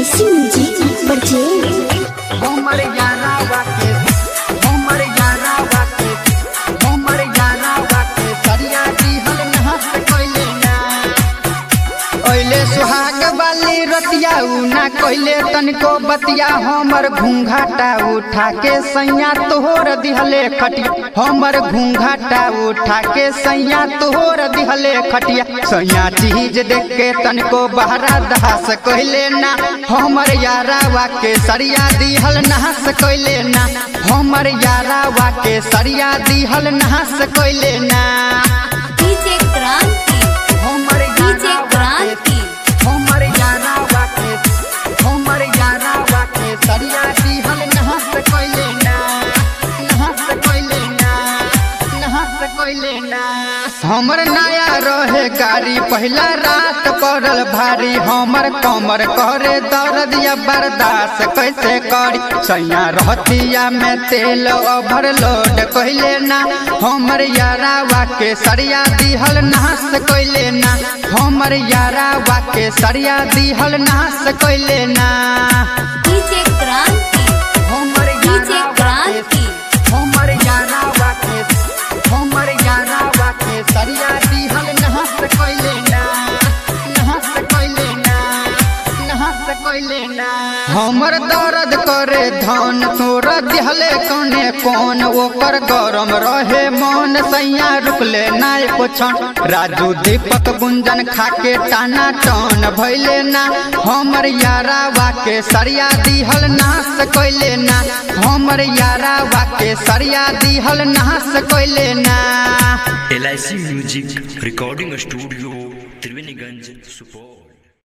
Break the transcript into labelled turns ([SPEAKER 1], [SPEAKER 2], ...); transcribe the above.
[SPEAKER 1] LIC music बर्जेल
[SPEAKER 2] हमर यारा वाके हमर यारा वाके हमर यारा वाके सरिया दिहल नहस कइले ना ओइले सुहाग वाली रतिया उ ना कइले तनिको बतिया हमर घूंघाटा उठा के सैया तोहर दिहले खटिया हमर घूंघाटा उठा के सैया तोहर दिहले खटिया सैया चीज देख के तनिको बहरा दहास कइले ना हमर यारा वाके सरिया दिहल नहस कइले ना हमर यारा वाके सरिया दिहल नहस कइले ना
[SPEAKER 3] डीजे क्रांति
[SPEAKER 2] हमर
[SPEAKER 3] डीजे
[SPEAKER 2] यारा वाके
[SPEAKER 3] क्रांति
[SPEAKER 2] हमर यारा वाके हमर यारा वाके सरिया दिहल नहस कइले ना नहस कइले ना नहस कइले ना हमर नया रहे गाड़ी पहिला रात पड़ल भारी हमर कमर करे दर्द या बर्दाश्त कैसे करी सैया रहतिया में तेल ओवरलोड कइले ना हमर यारा वाके सरिया दिहल नहस कइले ना हमर यारा वाके सरिया दिहल नहस कइले ना
[SPEAKER 3] डीजे क्रांति
[SPEAKER 2] हमर
[SPEAKER 3] डीजे
[SPEAKER 2] यारा वाके
[SPEAKER 3] क्रांति
[SPEAKER 2] हमर यारा वाके हमर यारा वाके सरिया दिहल नहस कइले ना नहस कइले ना नहस कइले ना हमर दर्द करे धन तोर दिहले कोने कोन ओकर गरम रहे मन सैया रुकले ना एको क्षण राजू दीपक गुंजन खाके टाना टन भइले ना हमर यारा वाके सरिया दिहल नास कइले ना हमर यारा वाके सरिया दिहल नास कइले ना
[SPEAKER 4] L music recording studio Triveniganj Supaul